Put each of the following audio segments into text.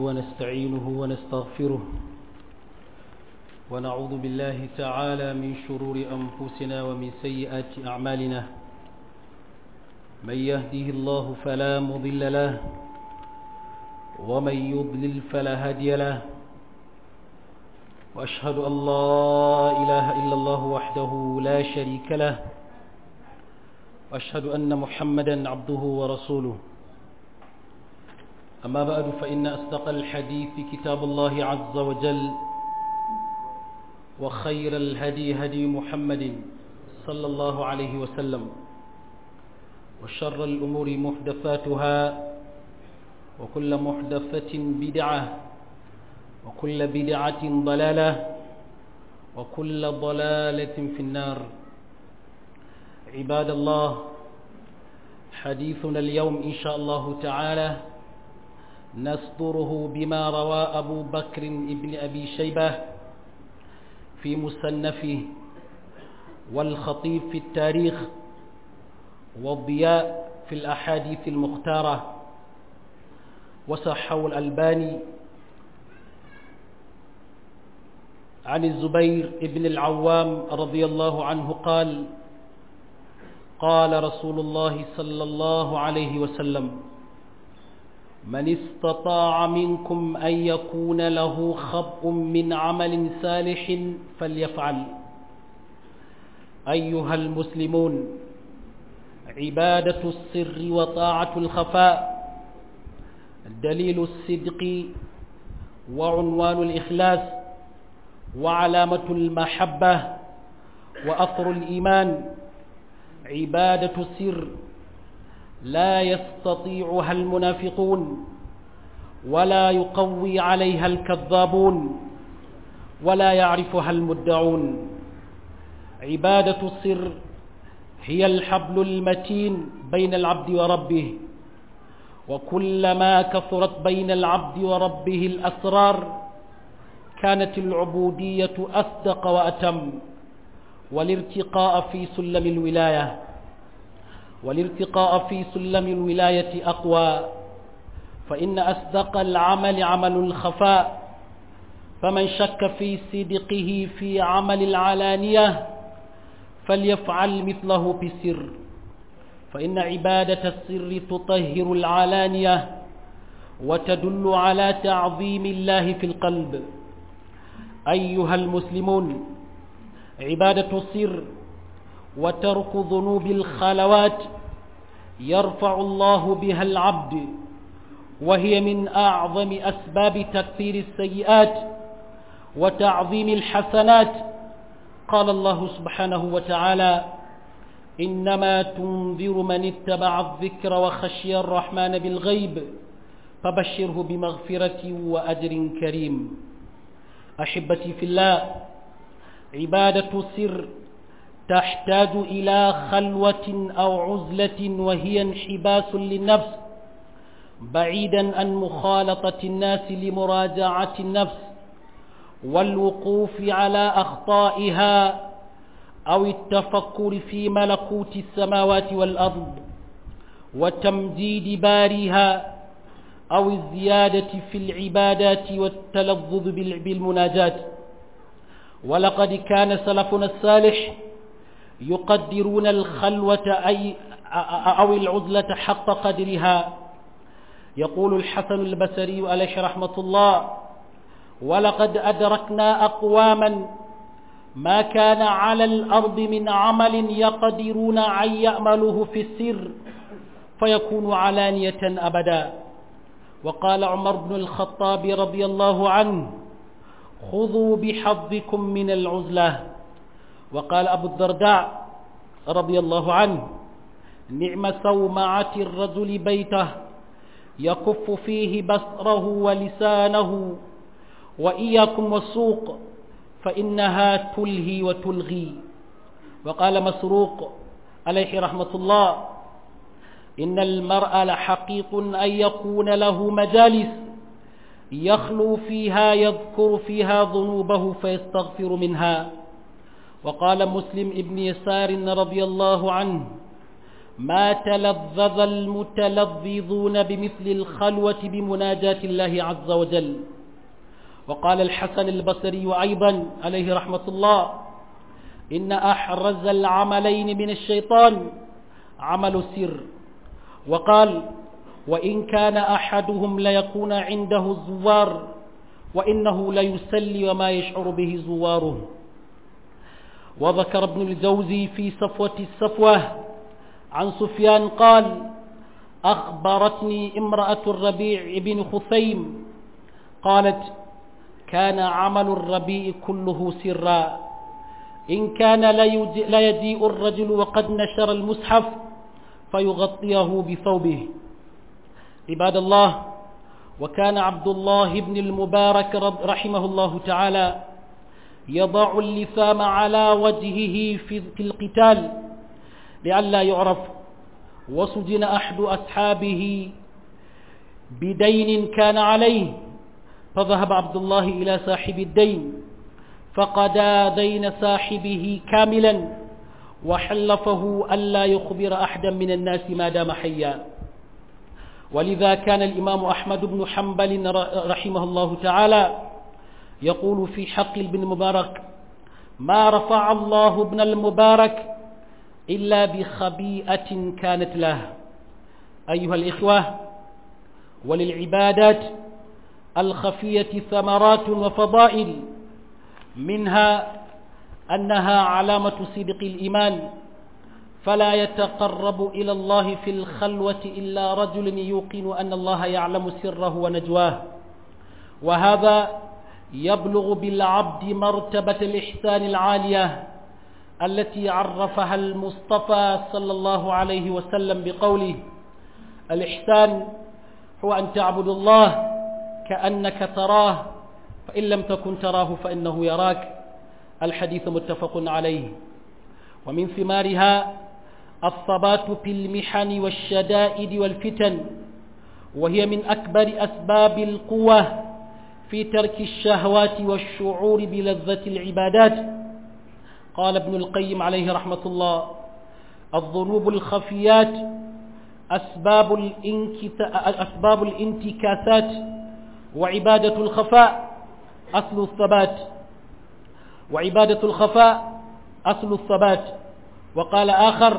ونستعينه ونستغفره ونعوذ بالله تعالى من شرور أنفسنا ومن سيئات أعمالنا من يهده الله فلا مضل له ومن يضلل فلا هادي له وأشهد أن لا إله إلا الله وحده لا شريك له وأشهد أن محمدا عبده ورسوله أما بعد فإن أصدق الحديث كتاب الله عز وجل وخير الهدي هدي محمد صلى الله عليه وسلم وشر الأمور محدثاتها وكل محدثة بدعة وكل بدعة ضلالة وكل ضلالة في النار عباد الله حديثنا اليوم إن شاء الله تعالى نصدره بما روى أبو بكر ابن أبي شيبة في مصنفه والخطيب في التاريخ والضياء في الأحاديث المختارة وصحه الألباني عن الزبير ابن العوام رضي الله عنه قال قال رسول الله صلى الله عليه وسلم من استطاع منكم أن يكون له خبء من عمل صالح فليفعل أيها المسلمون عبادة السر وطاعة الخفاء دليل الصدق وعنوان الإخلاص وعلامة المحبة وأثر الإيمان عبادة السر لا يستطيعها المنافقون ولا يقوي عليها الكذابون ولا يعرفها المدعون عبادة السر هي الحبل المتين بين العبد وربه وكلما كثرت بين العبد وربه الأسرار كانت العبودية أصدق وأتم والارتقاء في سلم الولاية والارتقاء في سلم الولاية أقوى فإن أصدق العمل عمل الخفاء فمن شك في صدقه في عمل العلانية فليفعل مثله بسر فإن عبادة السر تطهر العلانية وتدل على تعظيم الله في القلب أيها المسلمون عبادة السر وترك ذنوب الخلوات يرفع الله بها العبد وهي من أعظم أسباب تكثير السيئات وتعظيم الحسنات قال الله سبحانه وتعالى إنما تنذر من اتبع الذكر وخشي الرحمن بالغيب فبشره بمغفرة وأجر كريم أحبتي في الله عبادة السر تحتاج إلى خلوة أو عزلة وهي انحباس للنفس بعيدا عن مخالطة الناس لمراجعة النفس والوقوف على أخطائها أو التفكر في ملكوت السماوات والأرض وتمجيد بارها أو الزيادة في العبادات والتلذذ بالمناجات ولقد كان سلفنا الصالح يقدرون الخلوة أي أو العزلة حق قدرها يقول الحسن البصري عليه رحمة الله ولقد أدركنا أقواما ما كان على الأرض من عمل يقدرون أن يأمله في السر فيكون علانية أبدا وقال عمر بن الخطاب رضي الله عنه خذوا بحظكم من العزلة وقال أبو الدرداء رضي الله عنه نعم سومعة الرجل بيته يكف فيه بصره ولسانه وإياكم والسوق فإنها تلهي وتلغي وقال مسروق عليه رحمة الله إن المرء لحقيق أن يكون له مجالس يخلو فيها يذكر فيها ذنوبه فيستغفر منها وقال مسلم ابن يسار رضي الله عنه ما تلذذ المتلذذون بمثل الخلوة بمناجاة الله عز وجل وقال الحسن البصري أيضا عليه رحمة الله إن أحرز العملين من الشيطان عمل السر وقال وإن كان أحدهم ليكون عنده الزوار وإنه ليسلي وما يشعر به زواره وذكر ابن الجوزي في صفوة الصفوة عن سفيان قال أخبرتني امرأة الربيع بن خثيم قالت كان عمل الربيع كله سرا إن كان لا يجيء الرجل وقد نشر المصحف فيغطيه بثوبه عباد الله وكان عبد الله بن المبارك رحمه الله تعالى يضع اللثام على وجهه في القتال لئلا يعرف وسجن أحد أصحابه بدين كان عليه فذهب عبد الله إلى صاحب الدين فقدا دين صاحبه كاملا وحلفه ألا يخبر أحدا من الناس ما دام حيا ولذا كان الإمام أحمد بن حنبل رحمه الله تعالى يقول في حق ابن المبارك ما رفع الله ابن المبارك إلا بخبيئة كانت له أيها الإخوة وللعبادات الخفية ثمرات وفضائل منها أنها علامة صدق الإيمان فلا يتقرب إلى الله في الخلوة إلا رجل يوقن أن الله يعلم سره ونجواه وهذا يبلغ بالعبد مرتبة الإحسان العالية التي عرفها المصطفى صلى الله عليه وسلم بقوله الإحسان هو أن تعبد الله كأنك تراه فإن لم تكن تراه فإنه يراك الحديث متفق عليه ومن ثمارها الثبات في المحن والشدائد والفتن وهي من أكبر أسباب القوة في ترك الشهوات والشعور بلذة العبادات قال ابن القيم عليه رحمة الله الذنوب الخفيات أسباب, أسباب الانتكاسات وعبادة الخفاء أصل الثبات وعبادة الخفاء أصل الثبات وقال آخر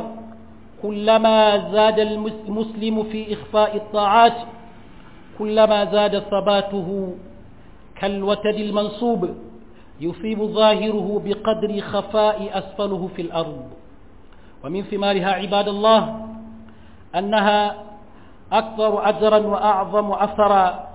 كلما زاد المسلم في إخفاء الطاعات كلما زاد ثباته كالوتد المنصوب يصيب ظاهره بقدر خفاء أسفله في الأرض ومن ثمارها عباد الله أنها أكثر أجرا وأعظم أثرا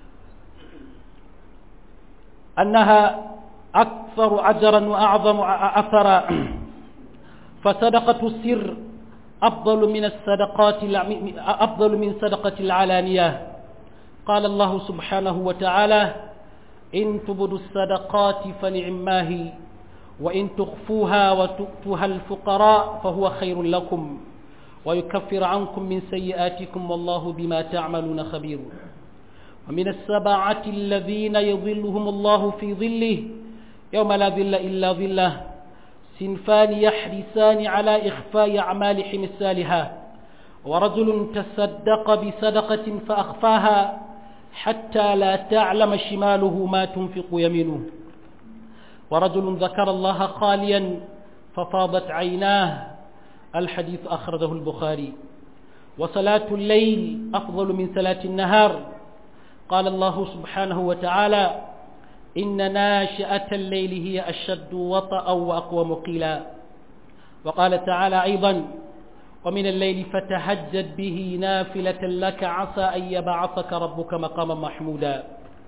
أنها أكثر أجرا وأعظم أثرا فصدقة السر أفضل من الصدقات أفضل من صدقة العلانية قال الله سبحانه وتعالى إن تبدوا الصدقات فنعماه وإن تخفوها وتؤتوها الفقراء فهو خير لكم ويكفر عنكم من سيئاتكم والله بما تعملون خبير ومن السبعة الذين يظلهم الله في ظله يوم لا ظل إلا ظله سنفان يحرسان على إخفاء أعمالهم السالحة ورجل تصدق بصدقة فأخفاها حتى لا تعلم شماله ما تنفق يمينه ورجل ذكر الله خاليا ففاضت عيناه الحديث أخرجه البخاري وصلاة الليل أفضل من صلاة النهار قال الله سبحانه وتعالى إن ناشئة الليل هي أشد وطأ وأقوم قيلا وقال تعالى أيضا ومن الليل فتهجد به نافلة لك عسى أن يبعثك ربك مقاما محمودا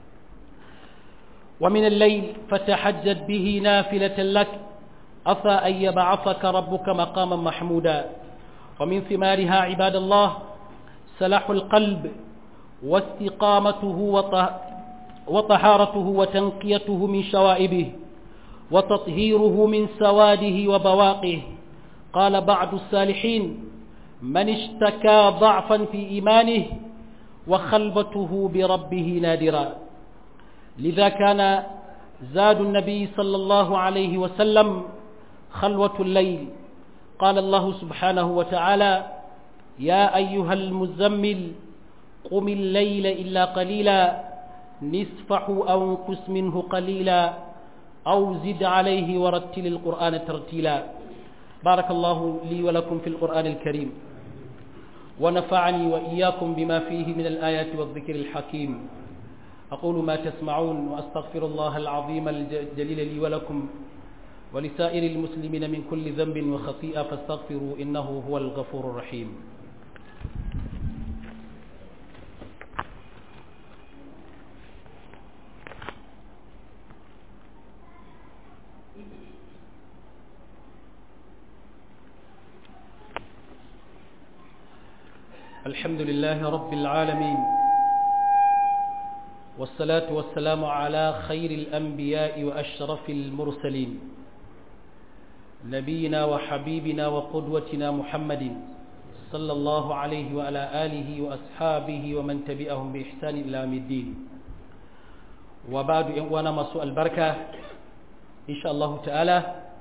ومن الليل فتحجد به نافلة لك عسى أن يبعثك ربك مقاما محمودا ومن ثمارها عباد الله سلاح القلب واستقامته وطهارته وتنقيته من شوائبه وتطهيره من سواده وبواقه قال بعض الصالحين من اشتكى ضعفا في إيمانه وخلبته بربه نادرا لذا كان زاد النبي صلى الله عليه وسلم خلوة الليل قال الله سبحانه وتعالى يا أيها المزمل قم الليل إلا قليلا نصفه أو انقص منه قليلا أو زد عليه ورتل القرآن ترتيلا بارك الله لي ولكم في القرآن الكريم ونفعني وإياكم بما فيه من الآيات والذكر الحكيم أقول ما تسمعون وأستغفر الله العظيم الجليل لي ولكم ولسائر المسلمين من كل ذنب وخطيئة فاستغفروا إنه هو الغفور الرحيم الحمد لله رب العالمين والصلاة والسلام على خير الأنبياء وأشرف المرسلين نبينا وحبيبنا وقدوتنا محمد صلى الله عليه وعلى آله وأصحابه ومن تبعهم بإحسان إلى يوم الدين وبعد وانا مسوء البركة إن شاء الله تعالى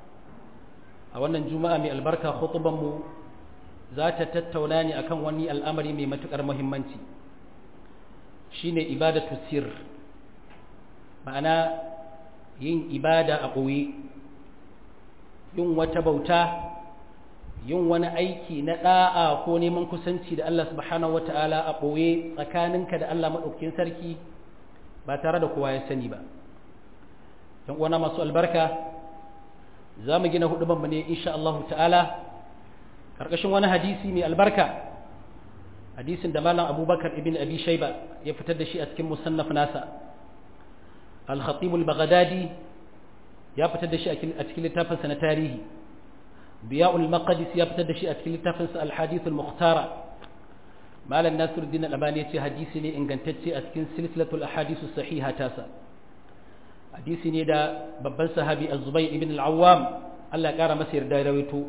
أولا الجمعة من البركة خطبا ذات تتولاني أكن وني الأمر من متكر مهمنتي shine ibadatu sir ma'ana yin ibada a ɓoye yin wata bauta yin wani aiki na ɗa'a ko neman kusanci da Allah subhanahu wata'ala a ɓoye tsakaninka da Allah maɗaukakin sarki ba tare da kowa ya sani ba don uwana masu albarka za mu gina hudubanmu ne insha Allah ta'ala ƙarƙashin wani hadisi mai albarka hadisin da malam abubakar ibn abi shaiba ya fitar da shi a cikin musannaf nasa al-khatib al-baghdadi ya fitar da shi a cikin littafinsa na tarihi biya'ul maqdis ya fitar da shi a cikin littafinsa al-hadith al-mukhtara malam nasiruddin al-albani ya ce hadisi ne ingantacce a cikin silsilatul ahadith sahiha tasa hadisi ne da babban sahabi az-zubayr ibn al-awwam Allah ya kara masa yarda da rawaito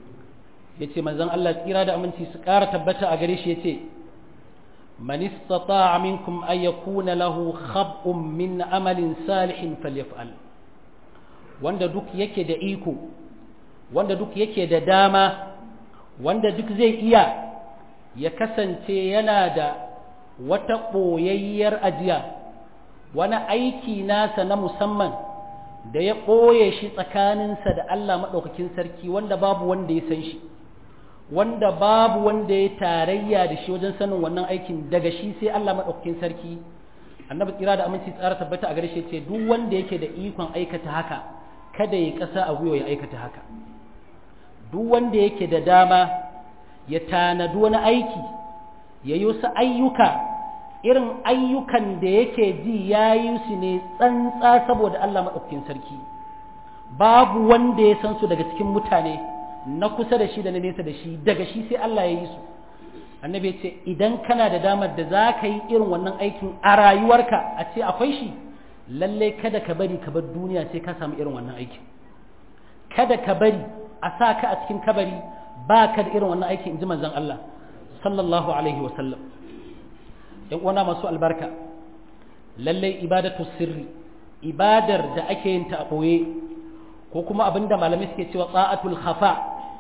yace manzon Allah tsira da aminci su ƙara tabbata a gare shi yace man istata'a minkum ay yakuna lahu khab'un min amalin salihin falyaf'al wanda duk yake da iko wanda duk yake da dama wanda duk zai iya ya kasance yana da wata ɓoyayyar ajiya wani aiki nasa na musamman da ya ɓoye shi tsakaninsa da Allah maɗaukakin sarki wanda babu wanda ya san shi wanda babu wanda ya tarayya da shi wajen sanin wannan aikin daga shi sai Allah maɗaukakin sarki annabi tsira da aminci tsara tabbata a gare shi ce duk wanda yake da ikon aikata haka kada ya kasa a gwiwa ya aikata haka duk wanda yake da dama ya tanadi wani aiki ya yi wasu ayyuka irin ayyukan da yake ji ya yi su ne tsantsa saboda Allah maɗaukakin sarki babu wanda ya san su daga cikin mutane na kusa da shi da na nesa da shi daga shi sai Allah ya yi su annabi ya ce idan kana da damar da za ka yi irin wannan aikin a rayuwarka a ce akwai shi lallai kada ka bari ka bar duniya sai ka samu irin wannan aikin kada ka bari a sa ka a cikin kabari ba ka da irin wannan aikin in ji manzon Allah sallallahu alaihi wa sallam yan uwana masu albarka lallai ibadatu sirri ibadar da ake yin ta a ɓoye ko kuma abinda malamai suke cewa tsa'atul khafa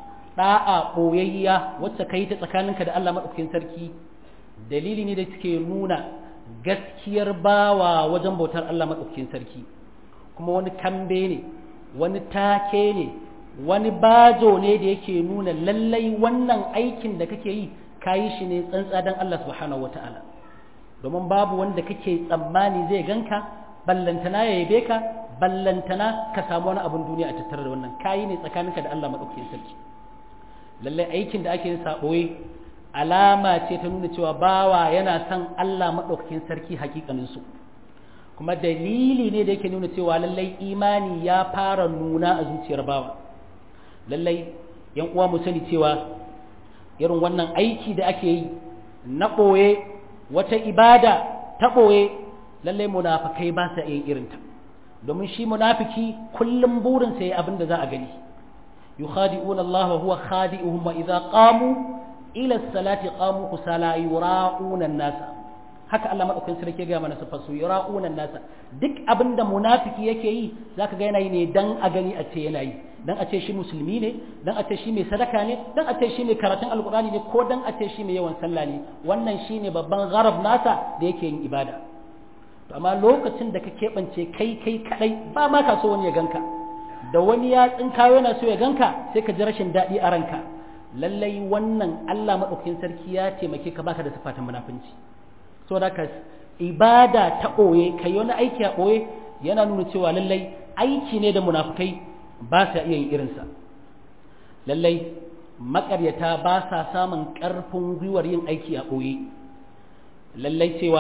da'a ɓoyayya wacce ka yi ta tsakaninka da Allah maɗaukakin sarki dalili ne da suke nuna gaskiyar bawa wajen bautar Allah maɗaukakin sarki kuma wani kambe ne wani take ne wani bajo ne da yake nuna lallai wannan aikin da kake yi ka yi shi ne tsantsa don Allah subhanahu wa ta'ala domin babu wanda kake tsammani zai ganka ballantana ya yabe ka ballantana ka samu wani abin duniya a tattare da wannan kayi ne tsakaninka da Allah maɗaukakin sarki lallai aikin da ake yin saɓoye alama ce ta nuna cewa bawa yana son Allah maɗaukakin sarki hakikaninsu kuma dalili ne da yake nuna cewa lallai imani ya fara nuna a zuciyar bawa lallai yan uwa mu sani cewa irin wannan aiki da ake yi na ɓoye wata ibada ta ɓoye lallai munafikai ba sa yin irinta domin shi munafiki kullum burinsa ya abin da za a gani yukhadi'una Allah wa huwa khadi'uhum wa idza qamu ila as-salati qamu kusala yura'una an-nasa haka Allah madaukakin sarki ga mana sifar su yura'una an-nasa duk abin da munafiki yake yi zaka ga yana yi ne dan a gani a ce yana yi dan a ce shi musulmi ne dan a ce shi mai sadaka ne dan a ce shi mai karatun alkur'ani ne ko dan a ce shi mai yawan sallah ne wannan shine babban gharab nasa da yake yin ibada to amma lokacin da ka keɓance kai kai kadai ba ma ka so wani ya ganka da wani ya tsinkayo yana so ya ganka sai ka ji rashin daɗi a ranka lallai wannan Allah maɗaukakin sarki ya taimake ka baka da sifatan munafunci saboda ka ibada ta ɓoye kai wani aiki a ɓoye yana nuna cewa lallai aiki ne da munafukai ba sa iya yin irinsa lallai makaryata ba sa samun ƙarfin gwiwar yin aiki a ɓoye lallai cewa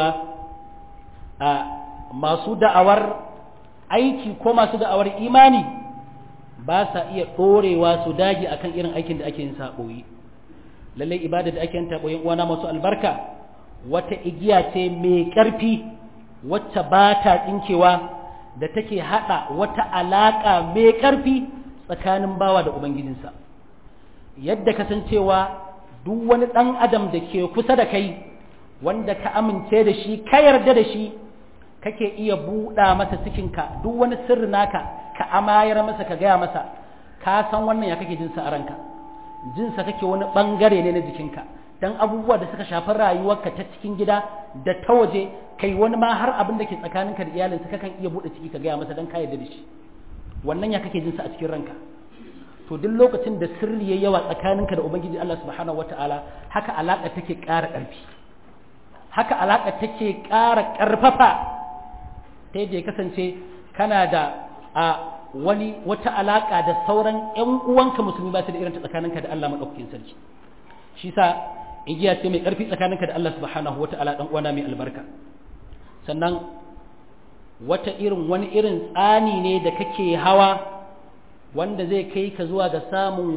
a masu da'awar aiki ko masu da'awar imani ba sa iya ɗorewa su dage akan irin aikin da ake yin sa ɓoye lallai ibada da ake yin ta ɓoye uwana masu albarka wata igiya ce mai ƙarfi wacce ba ta tsinkewa da take haɗa wata alaƙa mai ƙarfi tsakanin bawa da ubangijinsa yadda kasancewa duk wani ɗan adam da ke kusa da kai wanda ka amince da shi ka yarda da shi kake iya buɗa masa cikinka duk wani sirri naka ka amayar masa ka gaya masa ka san wannan ya kake jinsa a ranka jinsa kake wani ɓangare ne na jikinka dan abubuwa da suka shafi rayuwarka ta cikin gida da ta waje kai wani ma har abin da ke tsakaninka da iyalinsa kakan iya buɗe ciki ka gaya masa dan ka yarda da shi wannan ya kake jinsa a cikin ranka to duk lokacin da sirri ya yawa tsakaninka da ubangiji Allah subhanahu wataala haka alaka take ƙara ƙarfi haka alaka take ƙara ƙarfafa ta yadda ya kasance kana da a wani wata alaka da sauran ƴan uwanka musulmi ba su da irin ta tsakaninka da Allah madaukakin sarki shi sa igiya ce mai ƙarfi tsakaninka da Allah subhanahu wataala dan uwana mai albarka sannan wata irin wani irin tsani ne da kake hawa wanda zai kai ka zuwa ga samun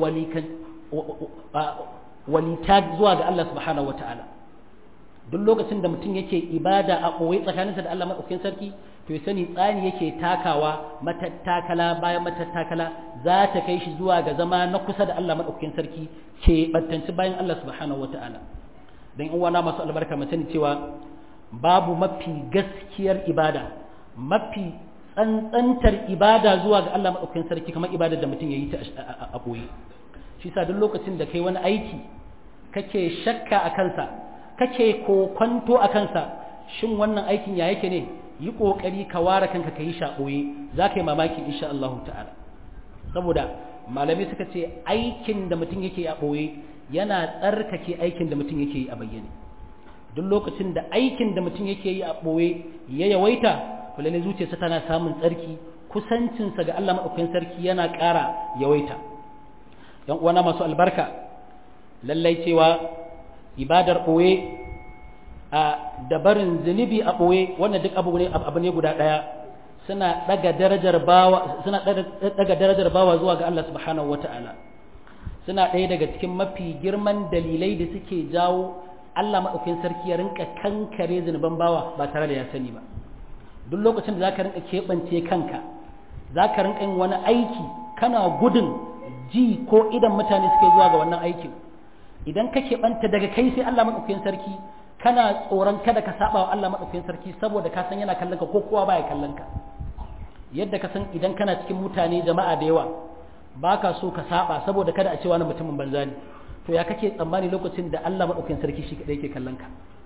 walita zuwa ga Allah subhanahu wa ta'ala duk lokacin da mutum yake ibada a ɓoye tsakaninsa da Allah maɗaukakin sarki to ya sani tsani yake takawa matattakala bayan matattakala za ta kai shi zuwa ga zama na kusa da Allah maɗaukakin sarki ke battanci bayan Allah subhanahu wa ta'ala don in wana masu albarka mu sani cewa babu mafi gaskiyar ibada mafi tsantsantar ibada zuwa ga Allah maɗaukakin sarki kamar ibada da mutum ya yi ta a ɓoye shi sa duk lokacin da kai wani aiki kake shakka a kansa kake kokwanto a kansa shin wannan aikin ya yake ne yi ƙoƙari ka ware kanka ka yi shi a ɓoye za ka yi mamaki insha Allah ta'ala saboda malamai suka ce aikin da mutum yake a ɓoye yana tsarkake aikin da mutum yake yi a bayyane duk lokacin da aikin da mutum yake yi a ɓoye ya yawaita to lalle zuciyarsa tana samun tsarki kusancinsa ga Allah maɗaukakin sarki yana ƙara yawaita ‘yan uwana masu albarka lallai cewa ibadar ɓoye a dabarin zunubi a ɓoye wannan duk abu ne abu ne guda ɗaya suna ɗaga darajar bawa suna ɗaga darajar bawa zuwa ga Allah subhanahu wata'ala suna ɗaya daga cikin mafi girman dalilai da suke jawo Allah maɗaukakin sarki ya rinka kankare zunuban bawa ba tare da ya sani ba duk lokacin da zaka rinka keɓance kanka zaka rinka yin wani aiki kana gudun ji ko idan mutane suke zuwa ga wannan aikin idan ka keɓanta daga kai sai Allah maɗaukakin sarki kana tsoron kada ka saba wa Allah maɗaukakin sarki saboda ka san yana kallon ka ko kowa baya kallon ka yadda ka san idan kana cikin mutane jama'a da yawa baka so ka saba saboda kada a ce wani mutumin banza ne to ya kake tsammani lokacin da Allah maɗaukakin sarki shi kaɗai yake kallon ka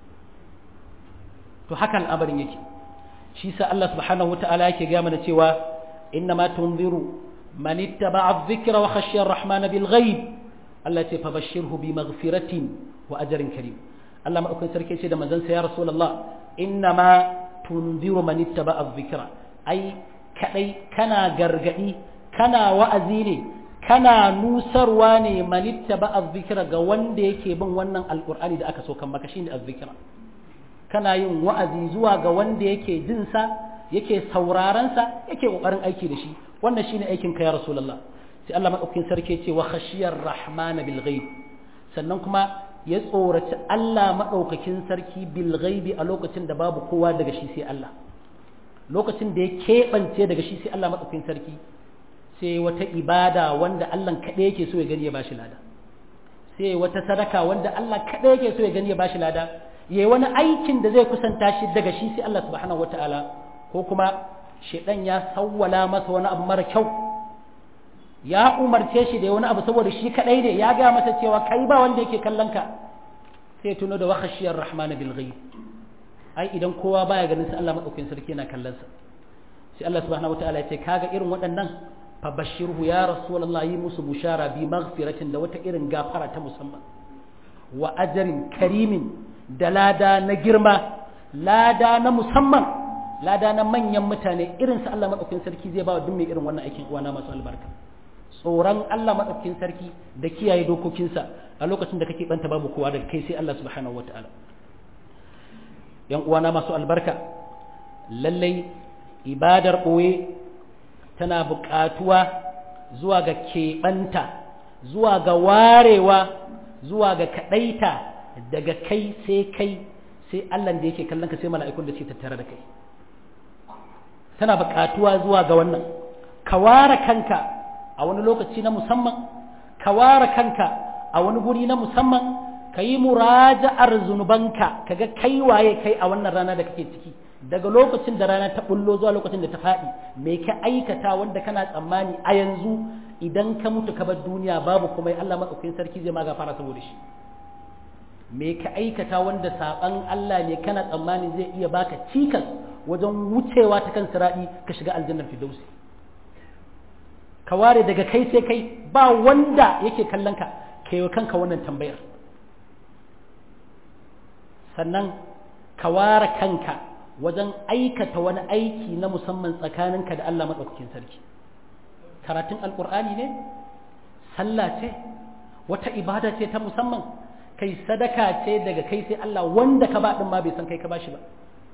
to haka al'amarin yake shi sa Allah subhanahu wata'ala yake gaya mana cewa inna ma tunziru man ittaba'a dhikra wa khashiya ar-rahman bil ghaib Allah ce fabashshirhu bi maghfiratin wa ajrin karim Allah madaukakin sarki ce da manzon sa ya rasulullah inna ma tunziru man ittaba'a dhikra ai kadai kana gargadi kana wa'azi ne kana nusarwa ne man ittaba'a dhikra ga wanda yake bin wannan alqur'ani da aka so kan maka shine azzikra kana yin wa'azi zuwa ga wanda yake jinsa yake saurarensa yake ƙoƙarin aiki da shi wannan shine aikin ka ya rasulullah sai Allah madaukakin sarki ce wa khashiyar rahmana bil ghaib sannan kuma ya tsoraci Allah madaukakin sarki bil ghaibi a lokacin da babu kowa daga shi sai Allah lokacin da ya keɓance daga shi sai Allah madaukakin sarki sai wata ibada wanda Allah kaɗai yake so ya gani ya bashi lada sai wata sadaka wanda Allah kaɗai yake so ya gani ya bashi lada ya yi wani aikin da zai kusanta shi daga shi sai Allah subhanahu wata'ala ko kuma shaidan ya sawwala masa wani abu mara kyau ya umarce shi da wani abu saboda shi kadai ne ya ga masa cewa kai ba wanda yake kallon ka sai tuno da wakhashiyar rahman bil ghaib ai idan kowa baya ganin sa Allah madaukakin sarki yana kallon sa sai Allah subhanahu wataala ya ce kaga irin waɗannan fa bashirhu ya rasulullahi yi musu bushara bi maghfiratin da wata irin gafara ta musamman wa ajrin karimin da lada na girma lada na musamman lada na manyan mutane irin sa Allah madaukakin sarki zai ba wa duk mai irin wannan aikin uwana masu albarka tsoron Allah madaukakin sarki da kiyaye dokokinsa a lokacin da kake banta babu kowa daga kai sai Allah subhanahu wataala yan uwana masu albarka lallai ibadar ɓoye tana buƙatuwa zuwa ga keɓanta zuwa ga warewa zuwa ga kaɗaita daga kai sai kai sai Allah da yake kallon ka sai mala'ikun da suke tattare da kai tana buƙatuwa zuwa ga wannan ka ware kanka a wani lokaci na musamman ka ware kanka a wani guri na musamman ka yi muraja'ar zunubanka kaga kai waye kai a wannan rana da kake ciki daga lokacin da rana ta bullo zuwa lokacin da ta faɗi me ka aikata wanda kana tsammani a yanzu idan ka mutu ka bar duniya babu kuma Allah madaukakin sarki zai ma gafara saboda shi me ka aikata wanda saban Allah ne kana tsammani zai iya baka cikas wajen wucewa ta kan sira'i ka shiga aljannar firdausi ka ware daga kai sai kai ba wanda yake kallon ka kai wa kanka wannan tambayar sannan ka ware kanka wajen aikata wani aiki na musamman tsakaninka da Allah maɗaukakin sarki karatun alƙur'ani ne sallah ce wata ibada ce ta musamman kai sadaka ce daga kai sai Allah wanda ka ba ɗin ma bai san kai ka ba shi ba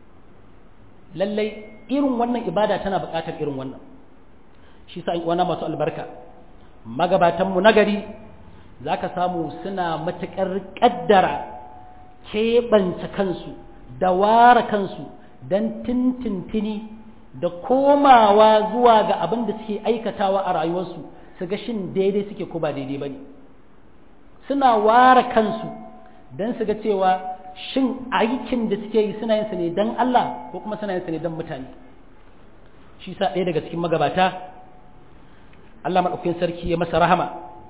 lallai irin wannan ibada tana buƙatar irin wannan shi sa wana masu albarka magabatanmu nagari za ka samu suna matuƙar ƙaddara keɓance kansu da ware kansu don tintintini da komawa zuwa ga abin da suke aikatawa a rayuwarsu su ga shin daidai suke ko ba daidai ba ne suna ware kansu don su ga cewa shin aikin da suke yi suna yin sa ne don Allah ko kuma suna yin sa ne don mutane shi sa ɗaya daga cikin magabata Allah maɗaukakin sarki ya masa rahama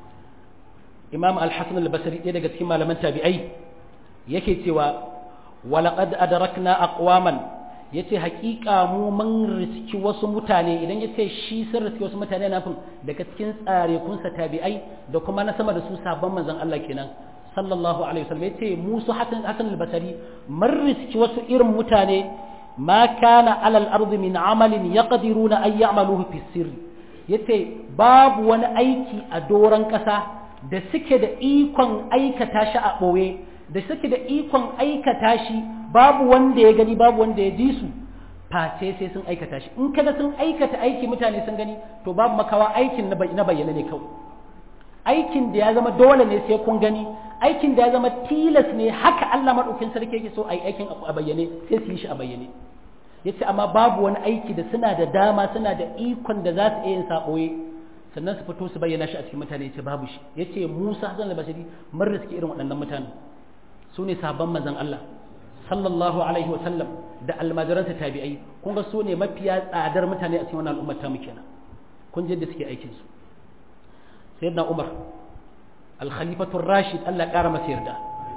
imam al-hasan al-basri ɗaya daga cikin malaman tabi'ai yake cewa walaƙad adarakna aqwaman yace haƙiƙa mu mun riski wasu mutane idan yace shi sun riski wasu mutane na fin daga cikin tsare kunsa tabi'ai da kuma na sama da su sabon manzon Allah kenan sallallahu alaihi wasallam yace mu su hasan hasan al-basri mun riski wasu irin mutane ma kana alal ardi min amalin yaqdiruna an ya'maluhu fi sirri yace babu wani aiki a doran ƙasa da suke da ikon aikata shi a ɓoye da suke da ikon aikata shi babu wanda ya gani babu wanda ya ji su face sai sun aikata shi in kaga sun aikata aiki mutane sun gani to babu makawa aikin na bayyana ne kawai aikin da ya zama dole ne sai kun gani aikin da ya zama tilas ne haka Allah madaukin sarki yake so ai aikin a bayyane sai su yi shi a bayyane yace amma babu wani aiki da suna da dama suna da ikon da za su iya yin saboye sannan su fito su bayyana shi a cikin mutane yace babu shi yace Musa Hassan al-Bashiri mun riski irin waɗannan mutane su ne sabon manzon Allah sallallahu alaihi wasallam da almajiransa tabi'ai kun ga su ne mafiya tsadar mutane a cikin wannan al'ummar ta muke kenan kun je da suke aikin su sayyidina Umar al-khalifatu rashid Allah ya kara masa yarda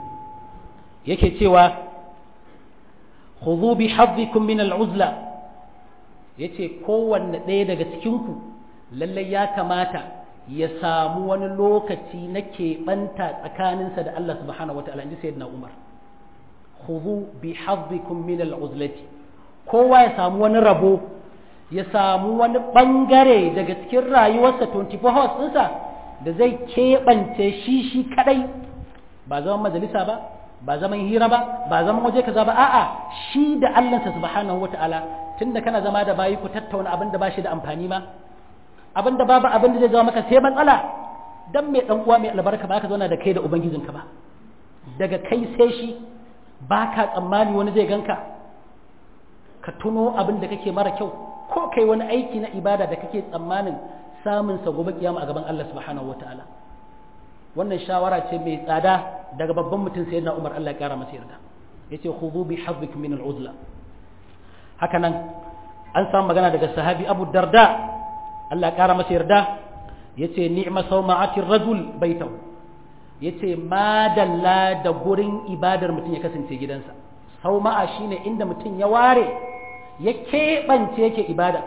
yake cewa khudhu bi hadhikum min al-uzla yace kowanne ɗaya daga cikin ku lallai ya kamata ya samu wani lokaci na keɓanta tsakaninsa da Allah subhanahu wata'ala inji sayyidina Umar khudhu bi hadhikum min al-uzlati kowa ya samu wani rabo ya samu wani bangare daga cikin rayuwarsa 24 hours ɗinsa da zai keɓance shi shi kadai ba zaman majalisa ba ba zaman hira ba ba zaman waje kaza ba a'a shi da Allahnsa subhanahu wata'ala tunda kana zama da bayi ku tattauna abin da ba shi da amfani ma abin da babu abin da zai zama maka sai matsala dan mai dan uwa mai albarka ba ka zauna da kai da ubangijinka ba daga kai sai shi ba ka tsammani wani zai ganka ka tuno abin da kake mara kyau ko kai wani aiki na ibada da kake tsammanin samun sa gobe kiyama a gaban Allah subhanahu wataala wannan shawara ce mai tsada daga babban mutum sayyidina Umar Allah ya kara masa yarda yace khudhu bi hadhikum min al-uzla haka nan an samu magana daga sahabi Abu Darda Allah ya kara masa yarda yace ni'ma sawma'atir rajul baitahu yace madalla da gurin ibadar mutum ya kasance gidansa sauma'a shine inda mutum ya ware ya keɓance yake ibada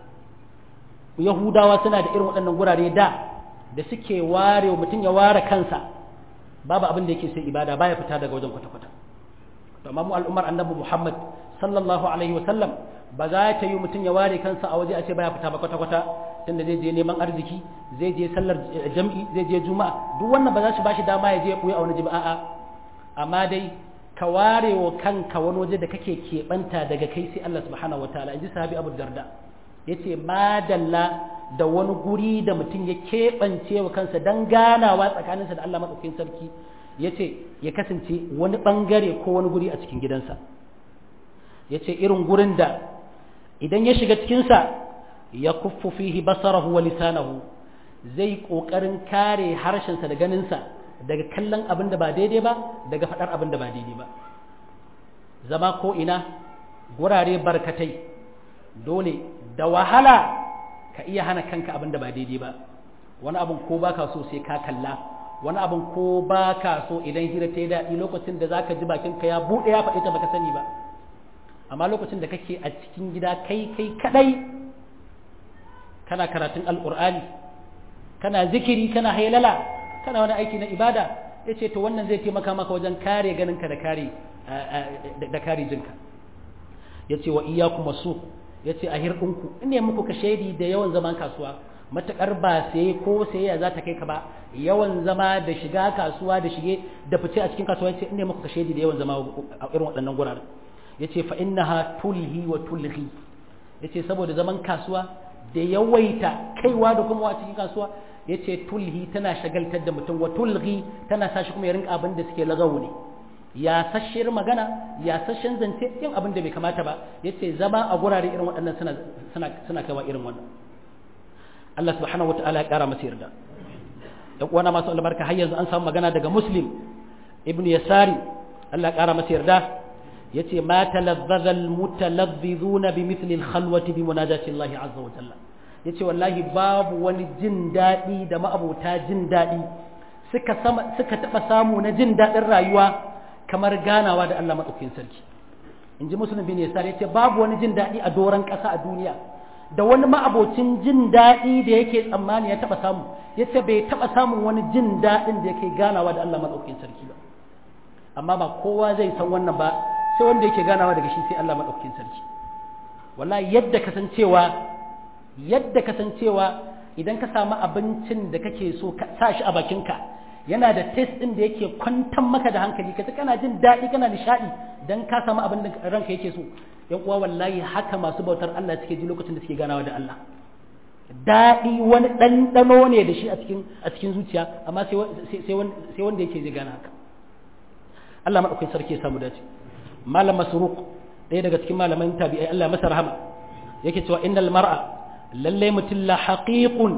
yahudawa suna da irin waɗannan gurare da da suke ware mutum ya ware kansa babu abin da yake sai ibada baya fita daga wajen kwata-kwata to amma mu al'ummar annabi Muhammad sallallahu alaihi wa sallam ba za ta yi mutum ya ware kansa a waje a ce baya fita ba kwata-kwata tunda zai je neman arziki zai je sallar jam'i zai je juma'a duk wannan ba za su bashi dama ya je ya buya a wani jima'a amma dai ka ware wa kanka wani waje da kake keɓanta daga kai sai Allah subhanahu wataala in ji sahabi Abu Darda yace madalla da wani guri da mutum ya keɓance wa kansa don ganawa tsakaninsa da Allah maɗaukakin sarki ya ce ya kasance wani ɓangare ko wani guri a cikin gidansa ya ce irin gurin da idan ya shiga cikinsa ya kuffu fihi basarahu wa lisanahu zai ƙoƙarin kare harshensa da ganinsa daga kallon abin da ba daidai ba daga faɗar abin da ba daidai ba zama ko ina gurare barkatai dole da wahala ka iya hana kanka abin da ba daidai ba wani abin ko baka so sai ka kalla wani abin ko baka so idan hira ta yi daɗi lokacin da zaka ji bakin ka ya buɗe ya faɗi ta baka sani ba amma lokacin da kake a cikin gida kai kai kadai kana karatun alƙur'ani kana zikiri kana hailala kana wani aiki na ibada yace to wannan zai taimaka maka wajen kare ganinka da kare da kare jinka yace wa iyyakum wasu ya ce a hirɗinku in ne muku ka shaidi da yawan zaman kasuwa matuƙar ba sai ko sayayya za ta kai ka ba yawan zama da shiga kasuwa da shige da fice a cikin kasuwa ya ce in ne muku ka shaidi da yawan zama a irin waɗannan guraren ya ce fa'innaha tulhi wa tulhi ya ce saboda zaman kasuwa da yawaita kaiwa da kuma a cikin kasuwa ya ce tulhi tana shagaltar da mutum wa tulhi tana sa shi kuma ya rinka abin da suke lagawo ne ya sashiyar magana ya sashen zance yin abin da bai kamata ba ya ce zama a gurare irin waɗannan suna kawa irin wannan Allah subhanahu wata'ala ya ƙara masa yarda da uwana masu albarka har yanzu an samu magana daga muslim ibn yasari Allah ya ƙara masa yarda ya ce ma talazzaza almutalazzizuna bi mithli alkhalwati bi munajati Allah azza wa jalla ya ce wallahi babu wani jin daɗi da ma'abota jin daɗi suka suka taɓa samu na jin daɗin rayuwa kamar ganawa da Allah maɗaukin sarki in ji musulun bin yasar ya ce babu wani jin daɗi a doron ƙasa a duniya da wani ma'abocin jin daɗi da yake tsammani ya taɓa samu ya ce bai taɓa samun wani jin daɗin da yake ganawa da Allah maɗaukin sarki ba amma ba kowa zai san wannan ba sai wanda yake ganawa daga shi sai Allah maɗaukin sarki wallahi yadda kasancewa yadda kasancewa idan ka samu abincin da kake so ka sa shi a bakinka yana da test ɗin da yake kwantar maka da hankali ka kana jin daɗi kana nishaɗi dan ka samu abin da ranka yake so yan uwa wallahi haka masu bautar Allah suke ji lokacin da suke ganawa da Allah daɗi wani ɗanɗano ne da shi a cikin a cikin zuciya amma sai sai wanda yake zai gana haka Allah madaukakin sarki ya samu dace malam masruq ɗaya daga cikin malaman tabi'ai Allah masa rahama yake cewa innal mar'a lalle mutum la haqiqun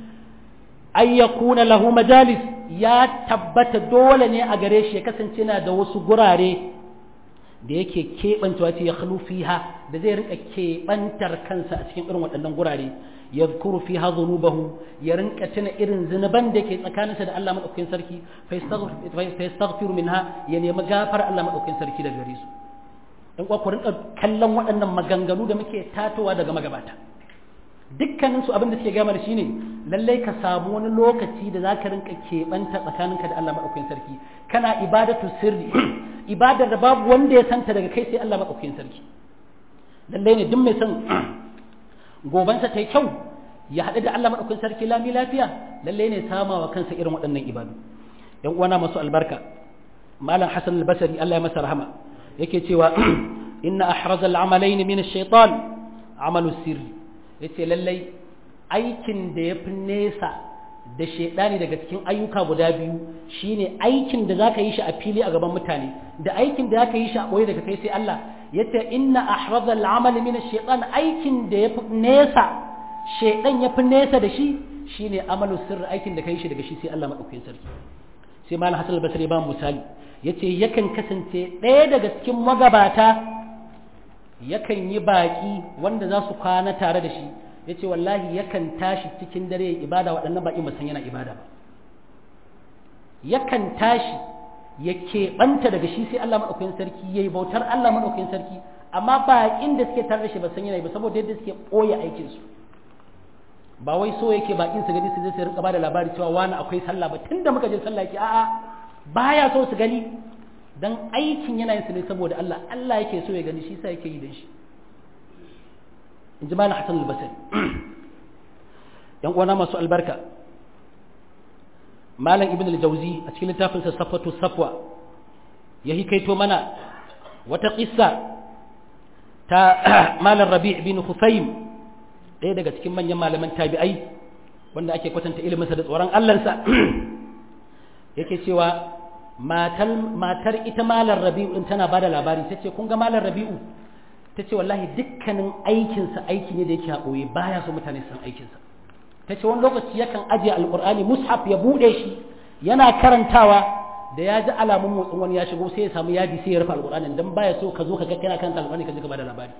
ay yakuna lahu majalis ya tabbata dole ne a gare shi ya kasance na da wasu gurare da yake keɓancewa ce ya fiha da zai rinka keɓantar kansa a cikin irin waɗannan gurare ya zukuru fiha zunubahu ya rinka tuna irin zunuban da ke tsakaninsa da Allah maɗaukakin sarki fa yastaghfiru minha ya nemi gafar Allah maɗaukakin sarki daga gare su dan kuwa ku rinka kallon waɗannan maganganu da muke tatowa daga magabata dukkanin su abin da suke gama da shi ne lallai ka samu wani lokaci da za ka rinka keɓanta tsakaninka da Allah maɗaukakin sarki kana ibadatu sirri ibadar da babu wanda ya santa daga kai sai Allah maɗaukakin sarki lallai ne duk mai son gobansa ta yi kyau ya haɗu da Allah maɗaukakin sarki lami lafiya lallai ne sama wa kansa irin waɗannan ibadu yan uwana masu albarka malam hasan al-basri Allah ya masa rahama yake cewa inna ahraza al-amalayn min ash-shaytan amalu sirri yace lallai aikin da ya fi nesa da shaidani daga cikin ayyuka guda biyu shine aikin da zaka yi shi a fili a gaban mutane da aikin da zaka yi shi a boye daga kai sai Allah yace inna ahraza al-amal min ash-shaytan aikin da ya fi nesa shaidan ya fi nesa da shi shine amalu sirri aikin da kai shi daga shi sai Allah madaukakin sarki sai malam Hassan al-Basri ba misali yace yakan kasance ɗaya daga cikin magabata yakan yi baƙi wanda za su kwana tare da shi yace wallahi yakan tashi cikin dare ya ibada waɗannan baƙin ba san yana ibada ba yakan tashi ya keɓanta daga shi sai Allah maɗaukakin sarki ya yi bautar Allah maɗaukakin sarki amma baƙin da suke tare da shi ba san yana ba saboda yadda suke ɓoye aikinsu ba wai so yake baƙin su gani su je su rinka bada labari cewa wani akwai sallah ba tunda muka je sallah yake a'a baya so su gani dan aikin yana yin su ne saboda Allah Allah yake so ya gani shi sa yake yi dan shi in ji malam Hassan al-Basri yan uwana masu albarka malam ibn al-jawzi a cikin littafin sa safatu safwa ya hikaito mana wata qissa ta malam rabi' bin husaym ɗaya daga cikin manyan malaman tabi'ai wanda ake kwatanta ilimin sa da tsoron Allah sa yake cewa matar matar ita malam rabi'u din tana bada labari tace kun ga malam rabi'u tace wallahi dukkanin aikin sa aiki ne da yake haƙoye baya so mutane san aikin sa ta ce wani lokaci yakan ajiye alkur'ani mushaf ya bude shi yana karantawa da ya ji alamun motsin wani ya shigo sai ya samu yadi sai ya rufe alkur'ani dan baya so ka zo ka ga kana karanta alkur'ani ka ji gaba da labari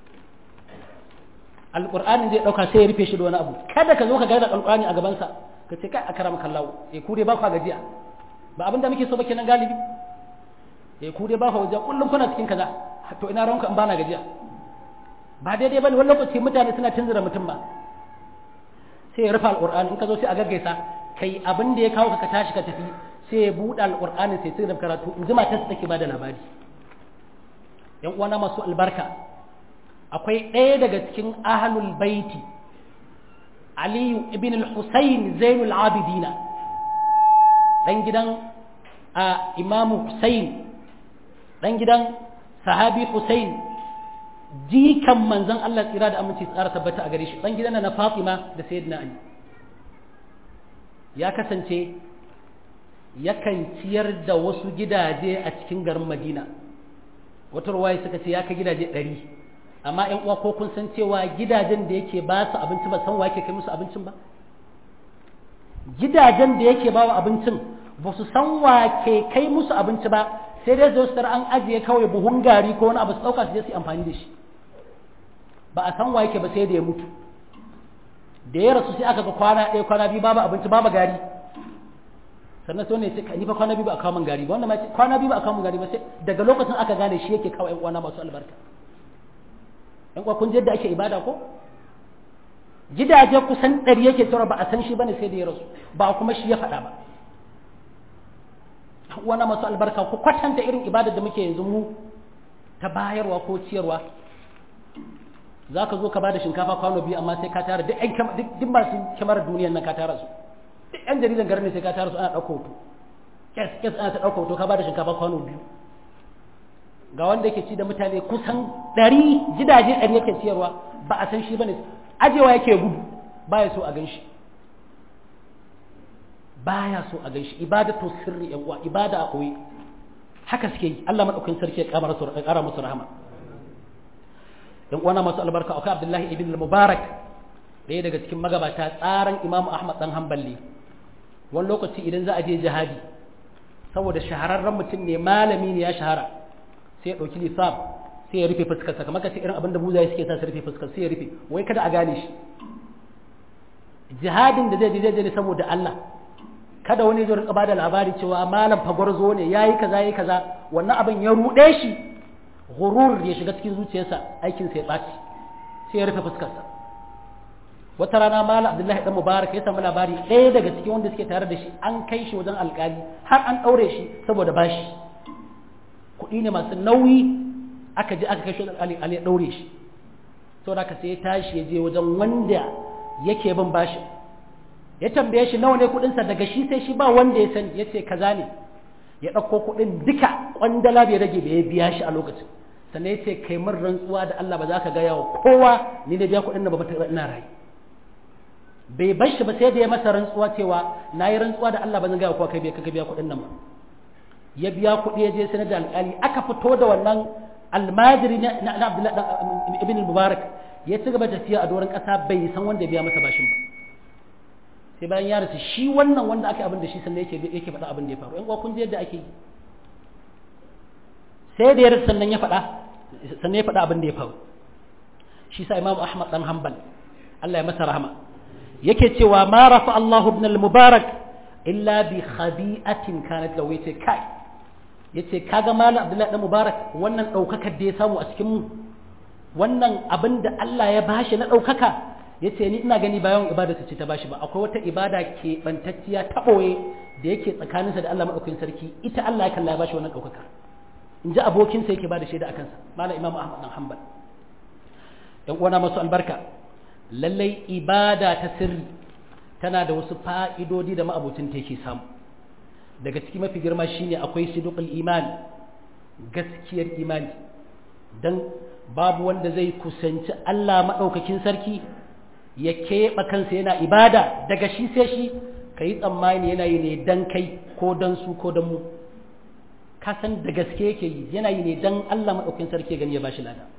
alkur'ani zai dauka sai ya rufe shi da wani abu kada ka zo ka ga da alkur'ani a gaban sa ka ce kai akram kallahu eh ku dai ba ku gajiya ba abinda muke so ba kenan galibi eh ku dai ba ku gajiya kullum kuna cikin kaza to ina ranka in bana gajiya ba daidai bane wani lokaci mutane suna tunzura mutum ba sai ya rufe alƙur'ani in ka zo sai a gaggaisa kai abin da ya kawo ka tashi ka tafi sai ya buɗe alƙur'ani sai sai da karatu in ji matarsa take ba da labari yan uwana masu albarka akwai ɗaya daga cikin ahlul baiti aliyu ibn al-husayn zainul abidina dan gidan a imamu husayn dan gidan sahabi husayn jikan manzon Allah tsira da aminci tsara tabbata a gare shi dan gidan na Fatima da Sayyidina Ali ya kasance yakan ciyar da wasu gidaje a cikin garin Madina wata ruwaya suka ce ya kai gidaje ɗari amma ƴan uwa ko kun san cewa gidajen da yake ba su abinci ba san wa yake kai musu abincin ba gidajen da yake ba wa abincin ba su san wa ke kai musu abinci ba sai dai zo su an ajiye kawai buhun gari ko wani abu su ɗauka su je su amfani da shi ba a san wa yake ba sai da ya mutu da ya rasu sai aka ga kwana ɗaya kwana biyu babu abinci babu gari sannan sai ne ce ni fa kwana biyu ba a kawo min gari ba wannan ma kwana biyu ba a kawo min gari ba sai daga lokacin aka gane shi yake kawo ƴan uwana masu albarka ƴan uwa kun je da ake ibada ko gidaje kusan ɗari yake tsara ba a san shi bane sai da ya rasu ba kuma shi ya faɗa ba wana masu albarka ku kwatanta irin ibadar da muke yanzu mu ta bayarwa ko ciyarwa za ka zo ka bada shinkafa kwano biyu amma sai ka tara duk masu kyamar duniyar nan ka tara su duk yan jaridan garin ne sai ka tara su ana ɗauka hoto kes kes ana ta ɗauka hoto ka bada shinkafa kwano biyu ga wanda yake ci da mutane kusan ɗari gidaje ɗari yake ciyarwa ba a san shi bane ajewa yake gudu baya so a gan shi baya so a ganshi ibadatu sirri yan uwa ibada a koyi haka suke yi Allah madaukakin sarki ya kara musu ya kara musu rahama yan uwana masu albarka akwai Abdullahi ibn al-Mubarak ɗaya daga cikin magabata tsaran Imam Ahmad dan Hanbali wani lokaci idan za a je jihadi saboda shahararren mutum ne malami ne ya shahara sai ya ɗauki lisaf sai ya rufe fuskarsa kamar kace irin abin da buzaye suke sa su rufe fuskar sai ya rufe wai kada a gane shi jihadin da zai je zai je saboda Allah kada wani zai rinka bada labari cewa malam fagwarzo ne yayi kaza yayi kaza wannan abin ya rude shi gurur ya shiga cikin zuciyarsa aikin sa ya baci sai ya rufe fuskarsa wata rana malam abdullahi dan mubarak ya samu labari ɗaya daga cikin wanda suke tare da shi an kai shi wajen alkali har an ɗaure shi saboda bashi kuɗi ne masu nauyi aka je aka kai shi wajen alkali ya ɗaure shi saboda haka sai ya tashi ya je wajen wanda yake bin bashin ya tambaye shi nawa ne kudinsa daga shi sai shi ba wanda ya sani ya ce kaza ne ya ɗauko kudin duka kwandala bai rage bai biya shi a lokacin sannan ya ce kai min rantsuwa da Allah ba za ka gaya wa kowa ni ne biya kudin na ba ta ina rai bai bar shi ba sai da ya masa rantsuwa cewa na yi rantsuwa da Allah ba zan gaya kowa kai bai ka biya kudin nan ba ya biya kuɗi ya je sanar da alƙali aka fito da wannan almajiri na Abdullahi ibn Mubarak ya ci gaba tafiya a doron ƙasa bai san wanda ya biya masa bashin ba sai bayan ya rasu shi wannan wanda aka abin da shi sannan yake yake faɗa abin da ya faru yan kun ji yadda ake yi sai da ya rasu sannan ya faɗa sannan ya faɗa abin da ya faru shi sa Imam Ahmad dan Hanbal Allah ya masa rahama yake cewa ma rafa Allah ibn al-mubarak illa bi khabi'atin kanat lahu yace kai yace kaga malam Abdullahi dan Mubarak wannan daukakar da ya samu a cikin mu wannan abin da Allah ya bashi na daukaka yace ni ina gani bayan ibada ce ta bashi ba akwai wata ibada ke bantacciya ta boye da yake tsakaninsa da Allah madaukakin sarki ita Allah ya kalla ya bashi wannan daukakar in ji abokinsa yake bada shaida akan sa malam Imam Ahmad dan Hanbal yan uwana masu albarka lallai ibada ta sirri tana da wasu fa'idodi da ma'abucin ta yake samu daga ciki mafi girma shine akwai sidqul iman gaskiyar imani dan babu wanda zai kusanci Allah maɗaukakin sarki ya keɓe kansa yana ibada daga shi sai shi ka yi tsammani yana yi ne dan kai ko dan su ko dan mu ka san da gaske yake yi yana yi ne dan Allah maɗaukakin sarki gani ya bashi lada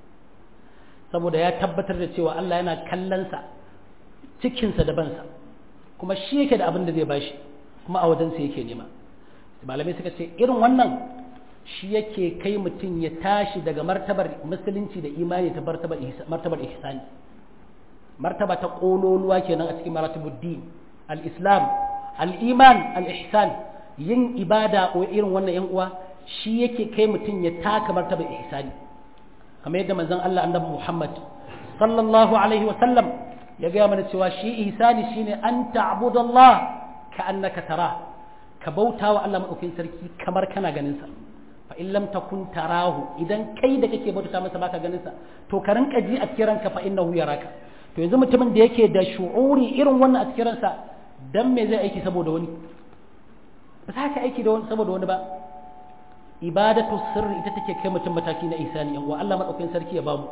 saboda ya tabbatar da cewa Allah yana kallonsa cikinsa da bansa kuma shi yake da abin da zai bashi kuma a wajensa yake nema malamai suka ce irin wannan shi yake kai mutum ya tashi daga martabar musulunci da imani ta martabar ihsani martaba ta kololuwa kenan a cikin maratibuddin al-islam al-iman al-ihsan yin ibada ko irin wannan yan uwa shi yake kai mutum ya taka martabar ihsani kamar yadda manzon Allah annabi Muhammad sallallahu alaihi wa sallam ya gaya mana cewa shi ihsani shine an ta'budallah ka annaka tara ka bauta wa Allah madaukakin sarki kamar kana ganin sa fa in lam takun tarahu idan kai da kake bauta masa baka ganin sa to ka rinka ji a cikin ranka fa innahu yaraka to yanzu mutumin da yake da shu'uri irin wannan a cikin ransa dan me zai aiki saboda wani ba za ka aiki da wani saboda wani ba ibadatu sirri ita take kai mutum mataki na ihsani yan uwa Allah madaukakin sarki ya bamu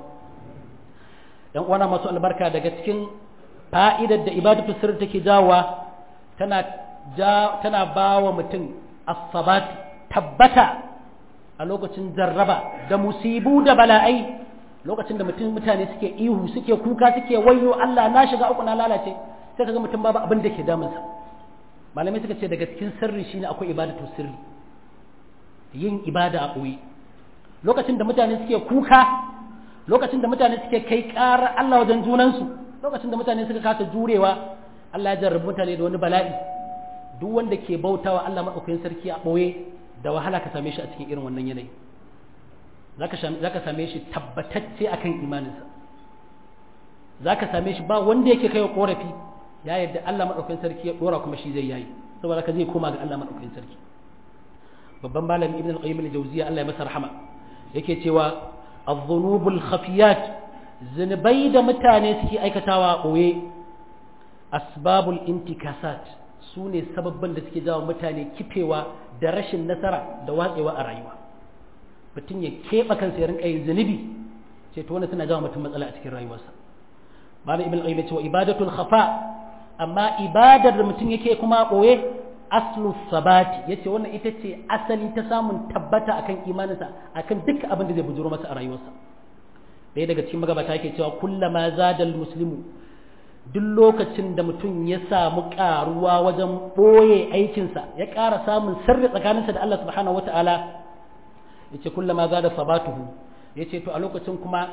yan uwana masu albarka daga cikin fa'idar da ibadatu sirri take jawowa tana ja tana bawa mutum as-sabat tabbata a lokacin jarraba da musibu da bala'ai lokacin da mutum mutane suke ihu suke kuka suke wayo Allah na shiga uku na lalace sai kaga mutum babu abin da ke damunsa malamai suka ce daga cikin sirri shine akwai ibadatu sirri yin ibada a ɓoye lokacin da mutane suke kuka lokacin da mutane suke kai ƙarar Allah wajen junansu lokacin da mutane suka kasa jurewa Allah ya jarrabi mutane da wani bala'i duk wanda ke bautawa Allah maɗaukakin sarki a ɓoye da wahala ka same shi a cikin irin wannan yanayi za ka same shi tabbatacce akan imaninsa za ka same shi ba wanda yake kai wa ƙorafi ya yadda Allah maɗaukakin sarki ya ɗora kuma shi zai yayi saboda ka zai koma ga Allah maɗaukakin sarki babban malami ibn al-qayyim al-jawziyya Allah ya masa rahama yake cewa adh-dhunubul khafiyat zunubai da mutane suke aikatawa a ɓoye asbabul intikasat su ne sababban da suke jawo mutane kifewa da rashin nasara da watsewa a rayuwa mutum ya keɓe kansa ya rinka yin zunubi ce to wannan suna jawo mutum matsala a cikin rayuwarsa malam ibn al-qayyim ya ce wa ibadatul khafa amma ibadar da mutum yake kuma a ɓoye aslu sabati yace wannan ita ce asali ta samun tabbata akan imaninsa akan duk abin da zai bujuro masa a rayuwarsa ɗaya daga cikin magabata yake cewa kullama zadal muslimu duk lokacin da mutum ya samu karuwa wajen ɓoye aikinsa ya ƙara samun sirri tsakaninsa da Allah subhanahu wata'ala yace kullama zada sabatuhu yace to a lokacin kuma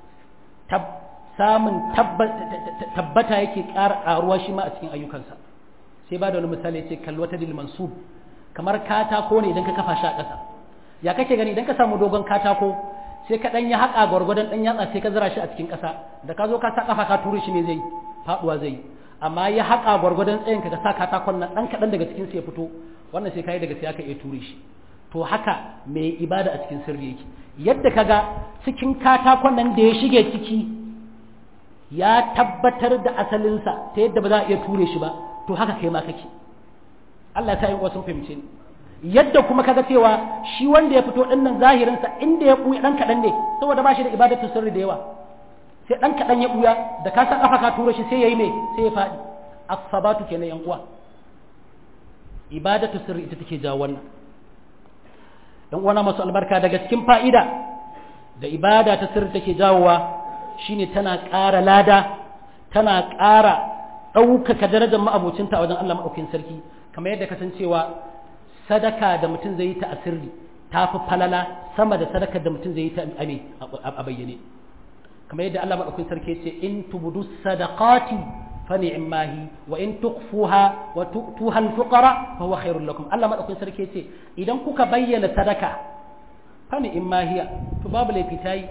samun tabbata yake ƙara ƙaruwa shi ma a cikin ayyukansa sai ba da wani misali ce kalwata dil mansub kamar katako ne idan ka kafa shi a ƙasa ya kake gani idan ka samu dogon katako sai ka dan ya haƙa gwargwadon dan yatsa sai ka zira shi a cikin ƙasa da ka zo ka sa kafa ka ture shi ne zai faduwa zai amma ya haƙa gwargwadon tsayin ka sa katakon nan dan kaɗan daga cikin sai ya fito wannan sai kai daga sai aka iya ture shi to haka mai ibada a cikin sirri yake yadda kaga cikin katakon nan da ya shige ciki ya tabbatar da asalinsa ta yadda ba za a iya ture shi ba to haka kai ma kake Allah ta yi wasu fahimce ni yadda kuma kaga cewa shi wanda ya fito din nan zahirin sa inda ya buya dan kadan ne saboda ba shi da ibadatu sirri da yawa sai dan kadan ya buya da ka san kafa ka tura shi sai yayi me sai ya fadi as-sabatu kenan yan uwa ibadatu sirri ita take jawo wannan dan uwana masu albarka daga cikin fa'ida da ibada ta sirri take jawowa shine tana ƙara lada tana ƙara ɗaukaka darajar ma'abocinta a wajen Allah maɗaukin sarki kamar yadda kasancewa sadaka da mutum zai yi ta asirri ta fi falala sama da sadakar da mutum zai yi ta a bayyane kamar yadda Allah madaukakin sarki ya ce in tubudu sadaqati fa ni'mahi wa in tukhfuha wa tu'tuha al-fuqara fa huwa khairul lakum Allah madaukakin sarki ya ce idan kuka bayyana sadaka fa ni'mahi to babu laifi tayi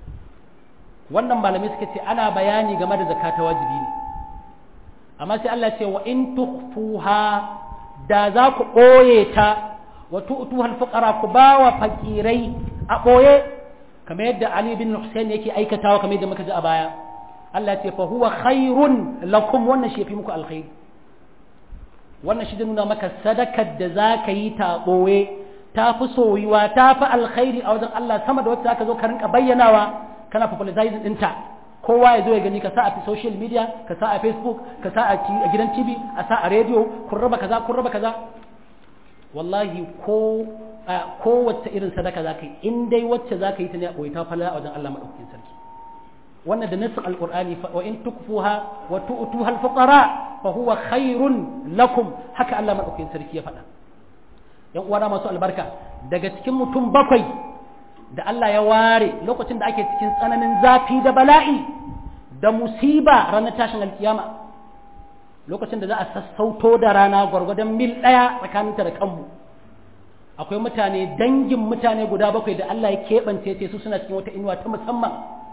wannan malamai suka ce ana bayani game da zakata wajibi ne amma sai Allah ce wa in tukhfuha da za ku ɓoye ta wa tu'tuha al-fuqara ku ba wa fakirai a ɓoye kamar yadda Ali bin Hussein yake aikatawa kamar yadda muka ji a baya Allah ya ce fa huwa khairun lakum wannan shi yafi muku alkhairi wannan shi da nuna maka sadakar da za ka yi ta ɓoye ta fi soyuwa ta fi alkhairi a wajen Allah sama da wacce za ka zo ka rinka bayyanawa kana popularizing ɗinta kowa ya zo ya gani ka sa a social media ka sa a facebook ka sa a gidan tv a sa a radio kun raba kaza kun raba kaza wallahi ko kowace irin sadaka za ka yi in dai wacce za ka yi ta ne a ɓoye ta falala a wajen Allah maɗaukakin sarki wannan da nassin alqur'ani wa in tukfuha wa tu'tuha al-fuqara fa huwa khairun lakum haka Allah maɗaukakin sarki ya faɗa yan uwana masu albarka daga cikin mutum bakwai da Allah ya ware lokacin da ake cikin tsananin zafi da bala'i da musiba ranar tashin alkiyama lokacin da za a sassauto da rana gwargwadon mil ɗaya tsakaninta da kanmu akwai mutane dangin mutane guda bakwai da Allah ya keɓance ce su suna cikin wata inuwa ta musamman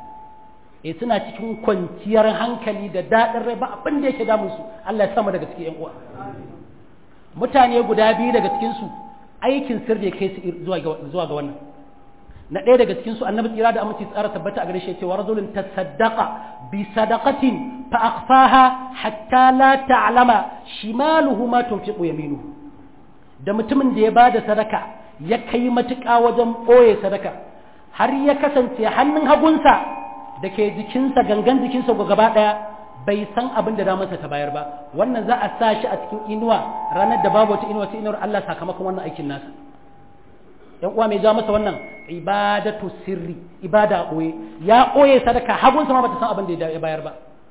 e suna cikin kwanciyar hankali da daɗin rai ba abin da yake damun su Allah ya sama daga cikin yan uwa mutane guda biyu daga cikin su aikin sirri kai su zuwa ga wannan na ɗaya daga cikin su annabi tsira da aminci tsara tabbata a gare shi cewa rajulun tasaddaqa bi sadaqatin fa akhfaha hatta la ta'lama shimaluhu ma tunfiqu yaminuhu da mutumin da ya bada sadaka ya kai matuƙa wajen ɓoye sadaka har ya kasance hannun hagunsa da ke jikinsa gangan jikinsa gaba ɗaya bai san abin da damarsa ta bayar ba wannan za a sa shi a cikin inuwa ranar da babu wata inuwa sai inuwar Allah sakamakon wannan aikin nasa yan uwa mai ja masa wannan ibadatu sirri ibada ɓoye ya ɓoye sadaka hagunsa ma bata san abin da ya bayar ba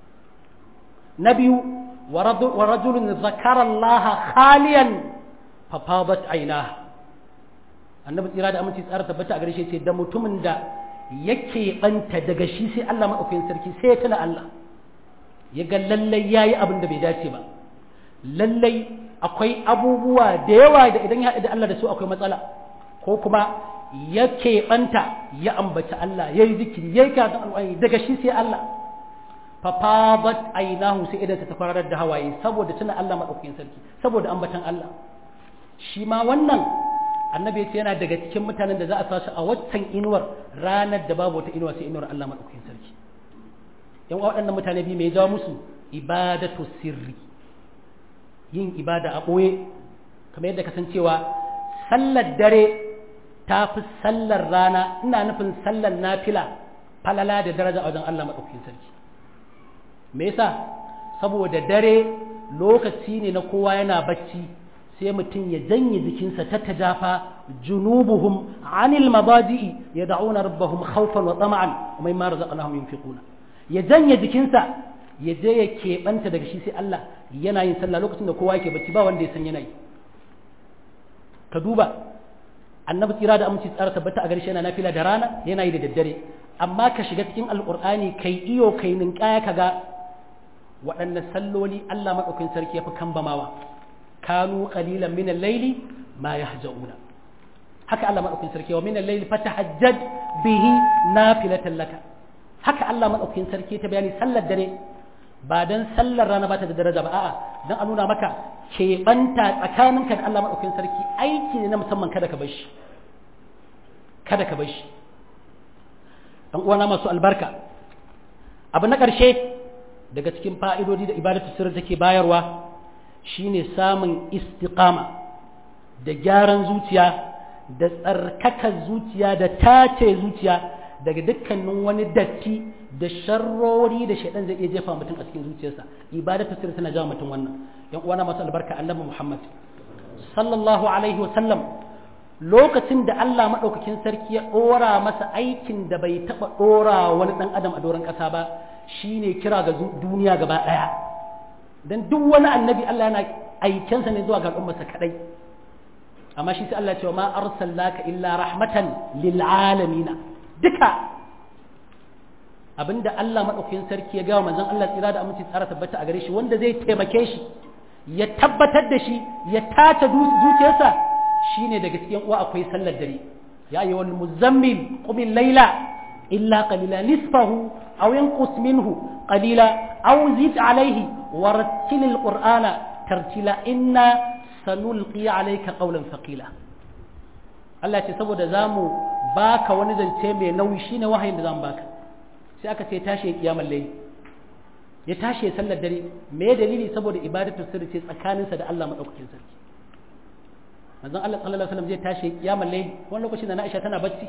na biyu wa rajulun zakara Allah khaliyan fa fadat ainaha annabi tsira da aminci tsara tabbata a gare shi ce da mutumin da yake banta daga shi sai Allah madaukakin sarki sai ya tuna Allah ya ga lallai yayi abin da bai dace ba lallai akwai abubuwa da yawa da idan ya haɗu da Allah da su akwai matsala ko kuma ya keɓanta ya ambaci Allah ya yi zikiri ya yi karatun alƙwari daga shi sai Allah fafabat ainahu sai idan ta kwararar da hawaye saboda tuna Allah maɗaukakin sarki saboda ambatan Allah shi ma wannan annabi ya ce yana daga cikin mutanen da za a sasu a waccan inuwar ranar da babu wata inuwa sai inuwar Allah maɗaukakin sarki yan waɗannan mutane biyu mai jawo musu ibadatu sirri yin ibada a ɓoye kamar yadda kasancewa sallar dare ta fi sallar rana ina nufin sallar nafila falala da daraja a wajen Allah maɗaukakin sarki me yasa saboda dare lokaci ne na kowa yana bacci sai mutum ya janye jikinsa ta tajafa junubuhum anil mabadi'i yad'una rabbahum khawfan wa tama'an wa mimma razaqnahum yunfiquna ya janye jikinsa ya je ya keɓanta daga shi sai Allah yana yin sallah lokacin da kowa yake bacci ba wanda ya san yana yi ka duba annabi tsira da aminci tsara tabbata a garshe yana nafila da rana yana yi da daddare amma ka shiga cikin alkur'ani kai iyo kai ninkaya ka ga waɗanne salloli Allah maɗaukin sarki ya fi kambamawa kanu qalilan min al-layli ma yahja'una haka Allah maɗaukin sarki wa min al-layli fatahajjad bihi nafilatan laka haka Allah maɗaukin sarki ta bayani sallar dare ba dan sallar rana ba ta da daraja ba a'a dan a nuna maka keɓanta tsakaninka da Allah maɗaukin sarki aiki ne na musamman kada ka bar shi kada ka bar shi dan uwana masu albarka abu na ƙarshe daga cikin fa'idodi da ibadatu sirri take bayarwa shine samun istiqama da gyaran zuciya da tsarkakar zuciya da tace zuciya daga dukkanin wani datti da sharrori da shaidan zai iya jefa mutum a cikin zuciyarsa ibadatu sirri tana jawo mutum wannan yan uwana masu albarka annabi Muhammad sallallahu alaihi wa sallam lokacin da Allah madaukakin sarki ya dora masa aikin da bai taba dora wani dan adam a doron kasa ba shine kira ga duniya gaba daya dan duk wani annabi Allah yana aikensa ne zuwa ga al'ummarsa kadai amma shi sai Allah ya ce ma arsalnaka illa rahmatan lil alamin duka abinda Allah madaukakin sarki ya ga manzon Allah tsira da aminci tsara tabbata a gare shi wanda zai taimake shi ya tabbatar da shi ya tace zuciyarsa shine daga cikin uwa akwai sallar dare ya ayyuhal muzammil qum layla illa qalila nisfahu aw yanqus minhu qalila aw zid alayhi warattil alqur'ana tartila inna sanulqi alayka qawlan thaqila Allah ce saboda zamu baka wani zance mai nauyi shine wahayin da zamu baka sai aka ce tashi kiyamar layli ya tashi sallar dare me dalili saboda ibadatu sirri ce tsakaninsa da Allah madaukakin sarki manzon Allah sallallahu alaihi wasallam zai tashi kiyamar layli wani lokacin da Aisha tana bacci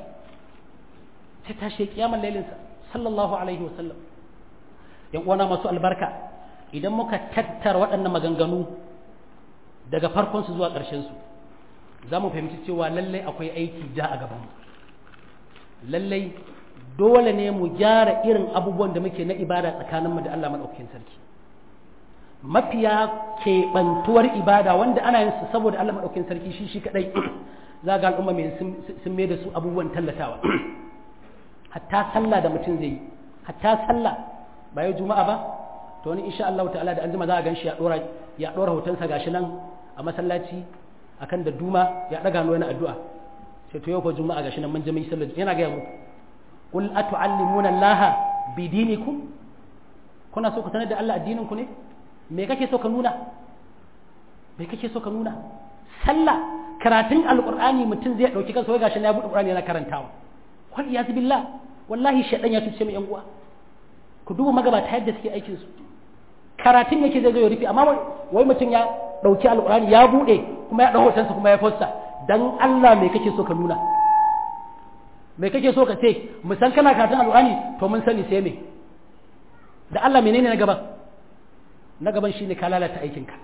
sai tashi kiyamar laylin sa sallallahu alaihi wasallam yan uwana masu albarka idan muka tattara waɗannan maganganu daga farkon su zuwa ƙarshen su za mu fahimci cewa lallai akwai aiki ja a gaban mu lallai dole ne mu gyara irin abubuwan da muke na ibada tsakaninmu da Allah maɗaukakin sarki mafiya keɓantuwar ibada wanda ana yin su saboda Allah maɗaukakin sarki shi shi kaɗai za ga al'umma mai sun mai da su abubuwan tallatawa hatta sallah da mutum zai yi hatta sallah ba yau juma'a ba to wani insha Allah ta'ala da anjima za a gan shi ya ɗora ya ɗora hotonsa gashi nan a masallaci akan da duma ya ɗaga wani addu'a sai to yau ko juma'a gashi nan mun je mun yi sallah yana ga muku qul atu'allimuna Allah bidinikum kuna so ku sanar da Allah addinin ku ne me kake so ka nuna me kake so ka nuna sallah karatun alqur'ani mutum zai dauki kansa wai gashi na buɗe qur'ani yana karantawa wal iyaz billah wallahi shaydan ya tuce mu yan uwa ku duba magabata yadda suke aikin su karatun yake zai zo ya rufe amma wai mutum ya dauki alqur'ani ya bude kuma ya dau hotonsa kuma ya fosta dan Allah me kake so ka nuna me kake so ka ce mu san kana karatun alqur'ani to mun sani sai me da Allah menene na gaban na gaban shine ka lalata aikinka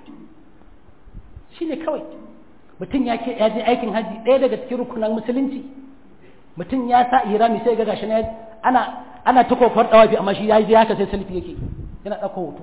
shine kawai mutum ya ke ya je aikin haji ɗaya daga cikin rukunan musulunci mutum ya sa irami sai ga gashi na ana ana ta kofar dawafi amma shi ya je haka sai selfie yake yana ɗauko hoto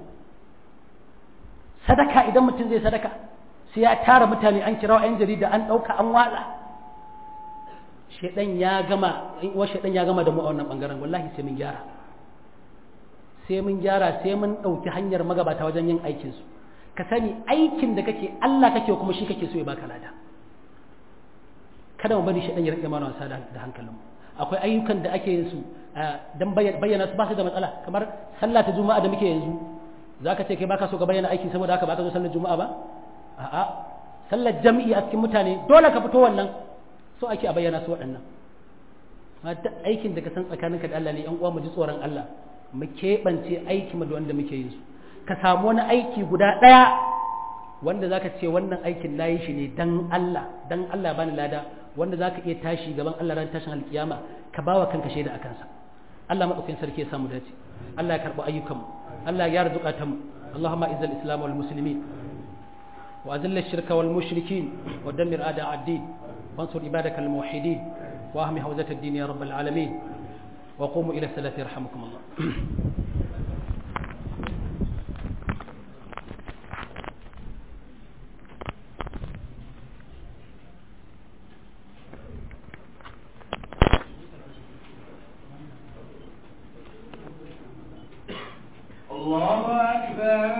sadaka idan mutum zai sadaka sai ya tara mutane an kira 'yan jarida an ɗauka an watsa shaidan ya gama wa shaidan ya gama da mu a wannan bangaren wallahi sai mun gyara sai mun gyara sai mun ɗauki hanyar magabata wajen yin aikin su ka sani aikin da kake Allah kake kuma shi kake so ya baka lada kada mu bari shaidan ya rike mana wasa da hankalin mu akwai ayyukan da ake yin su dan bayyana su ba su da matsala kamar sallah ta juma'a da muke yanzu zaka ce kai baka so ka bayyana aiki saboda haka ba ka zo sallar juma'a ba a'a sallar jam'i a cikin mutane dole ka fito wannan so ake a bayyana su waɗannan duk aikin da ka san tsakaninka da Allah ne yan uwa mu ji tsoron Allah mu keɓance aiki mu da wanda muke yin su ka samu wani aiki guda ɗaya wanda zaka ce wannan aikin na yi shi ne dan Allah dan Allah bani lada wanda zaka iya tashi gaban Allah ran tashin alkiyama ka bawa kanka shaida a kansa Allah madaukakin sarki ya samu dace Allah ya karɓi ayyukanmu Allah ya gyara zukatanmu Allahumma izzal islam wal muslimin وأذل الشرك والمشركين ودمر أعداء الدين وانصر عبادك الموحدين وأهم حوزة الدين يا رب العالمين وقوموا إلى الصلاة يرحمكم الله الله أكبر